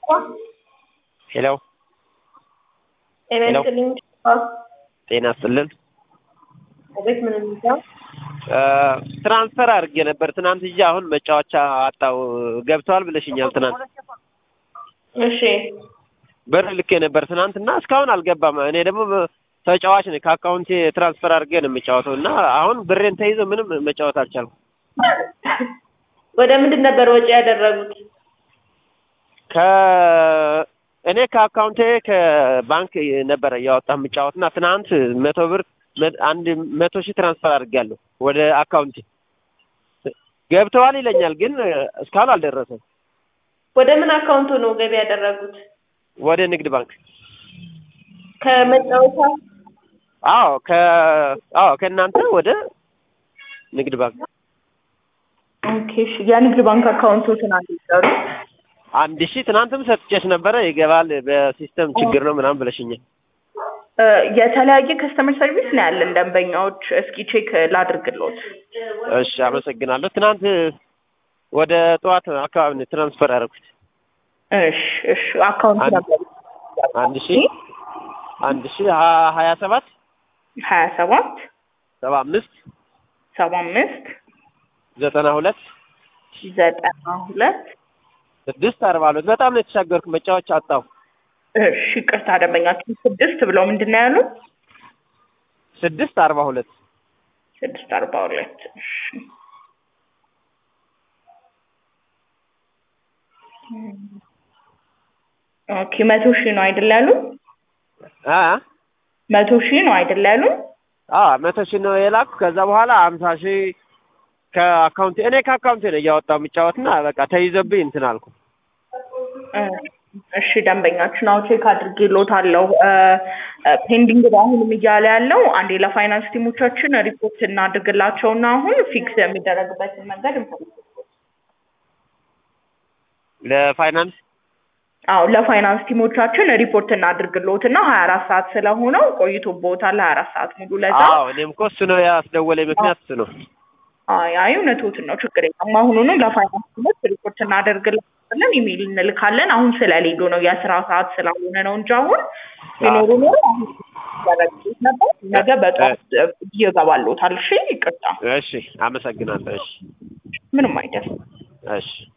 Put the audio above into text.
ሄሎ ጤና ሄሎ። ይስጥልኝ። ጤና ይስጥልን። አቤት ምን የሚለው ትራንስፈር አድርጌ ነበር ትናንት እንጂ አሁን መጫወቻ አጣው። ገብተዋል ብለሽኛል ትናንት። እሺ ብር ልኬ ነበር ትናንት እና እስካሁን አልገባም። እኔ ደግሞ ተጫዋች ነኝ ከአካውንቴ ትራንስፈር አድርጌ ነው የምጫወተው እና አሁን ብሬን ተይዞ ምንም መጫወት አልቻልኩም። ወደ ምንድን ነበር ወጪ ያደረጉት? ከ እኔ ከአካውንቴ ከባንክ ነበረ እያወጣ የምጫወት እና ትናንት መቶ ብር መ- አንድ መቶ ሺህ ትራንስፈር አድርጌያለሁ ወደ አካውንቴ ገብተዋል ይለኛል፣ ግን እስካሁን አልደረሰም። ወደ ምን አካውንቱ ነው ገቢ ያደረጉት? ወደ ንግድ ባንክ ከመጫወቻ አዎ ከ አዎ ከእናንተ ወደ ንግድ ባንክ ኦኬ እሺ የንግድ ባንክ አካውንቶትን አንዲጠሩ አንድ ሺህ ትናንትም ሰጥቼሽ ነበረ ይገባል በሲስተም ችግር ነው ምናምን ብለሽኛል። የተለያየ ከስተመር ሰርቪስ ነው ያለን ደንበኛዎች። እስኪ ቼክ ላድርግሎት። እሺ አመሰግናለሁ። ትናንት ወደ ጠዋት አካባቢ ነው ትራንስፈር ያደረኩት እሺ እሺ አካውንት አንድ- ነበር አንድ ሺህ አንድ ሺህ ሀ- ሀያ ሰባት ሀያ ሰባት ሰባ አምስት ሰባ አምስት ዘጠና ሁለት ዘጠና ሁለት ስድስት አርባ ሁለት በጣም ነው የተሻገርኩ መጫወቻ አጣሁ። እሺ ይቅርታ ደንበኛችን ስድስት ብለው ምንድን ነው ያሉት? ስድስት አርባ ሁለት ስድስት አርባ ሁለት እሺ ኦኬ መቶ ሺህ ነው አይደል ያሉ? አ መቶ ሺህ ነው አይደል ያሉ? አ መቶ ሺህ ነው የላኩ። ከዛ በኋላ አምሳ ሺህ ከአካውንቴ እኔ ከአካውንቴ ነው እያወጣሁ የምጫወትና በቃ ተይዘብኝ እንትን አልኩ። እሺ ደንበኛችን አው ቼክ አድርጌልዎታለሁ። ፔንዲንግ ነው አሁንም እያለ ያለው አንዴ ለፋይናንስ ቲሞቻችን ሪፖርት እናድርግላቸውና አሁን ፊክስ የሚደረግበትን መንገድ እንፈልግ። ለፋይናንስ አዎ ለፋይናንስ ቲሞቻችን ሪፖርት እናድርግልዎትና ሀያ አራት ሰዓት ስለሆነው ቆይቶብዎታል ሀያ አራት ሰዓት ሙሉ ለዛ አዎ እኔም እኮ እሱ ነው ያስደወለኝ ምክንያት እሱ ነው። አይ አይ እውነትዎትን ነው ችግር የለም አሁኑኑ ለፋይናንስ ቲሞች ሪፖርት እናደርግላለን ኢሜይል እንልካለን አሁን ስለሌሉ ነው የስራ ሰዓት ስላልሆነ ነው እንጂ አሁን ቢኖሩ ኖሮ አሁን ያደረግሉት ነበር ነገ በጠዋት ይገባልዎታል እሺ ይቅርታ እሺ አመሰግናለሁ። እሺ ምንም አይደለም እሺ